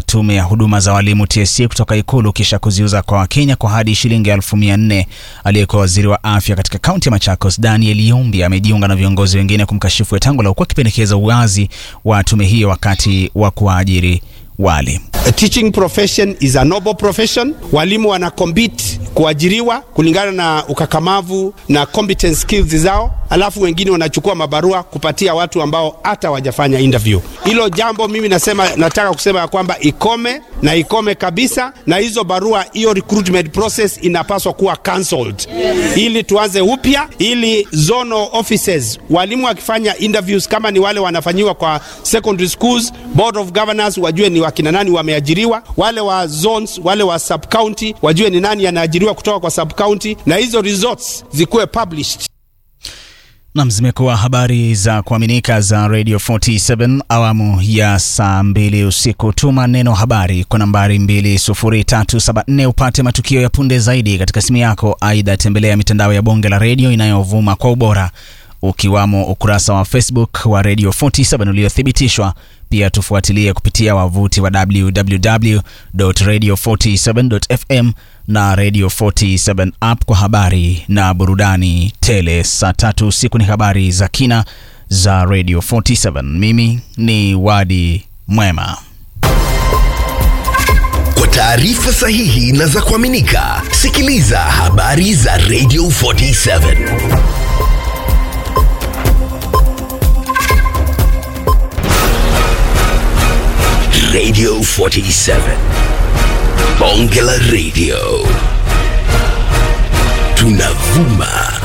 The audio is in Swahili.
za tume ya huduma za walimu TSC kutoka Ikulu kisha kuziuza kwa Wakenya kwa hadi shilingi elfu mia nne. Aliyekuwa waziri wa afya katika kaunti ya Machakos Daniel Yumbi amejiunga na viongozi wengine kumkashifu Wetangula huku akipendekeza uwazi wa tume hiyo wakati wa kuwaajiri walimu. A teaching profession is a noble profession. Walimu wana compete kuajiriwa kulingana na ukakamavu na competence skills zao, alafu wengine wanachukua mabarua kupatia watu ambao hata wajafanya interview. Hilo jambo mimi nasema, nataka kusema ya kwamba ikome na ikome kabisa, na hizo barua, hiyo recruitment process inapaswa kuwa cancelled ili tuanze upya, ili zonal offices, walimu wakifanya interviews kama ni wale wanafanyiwa kwa secondary schools, board of governors wajue ni wakina nani wameajiriwa, wale wa zones, wale wa sub county wajue ni nani anaajiriwa kutoka kwa sub county, na hizo results zikuwe published. Nam, zimekuwa habari za kuaminika za Radio 47 awamu ya saa mbili usiku. Tuma neno habari kwa nambari 20374 upate matukio ya punde zaidi katika simu yako. Aidha, tembelea mitandao ya bonge la redio inayovuma kwa ubora ukiwamo ukurasa wa Facebook wa Radio 47 uliothibitishwa. Pia tufuatilie kupitia wavuti wa www.radio47.fm na Radio 47 app kwa habari na burudani tele. Saa tatu usiku ni habari za kina za Radio 47. Mimi ni Wadi Mwema. Kwa taarifa sahihi na za kuaminika, sikiliza habari za Radio 47. Radio 47. Bonge la Radio. Tunavuma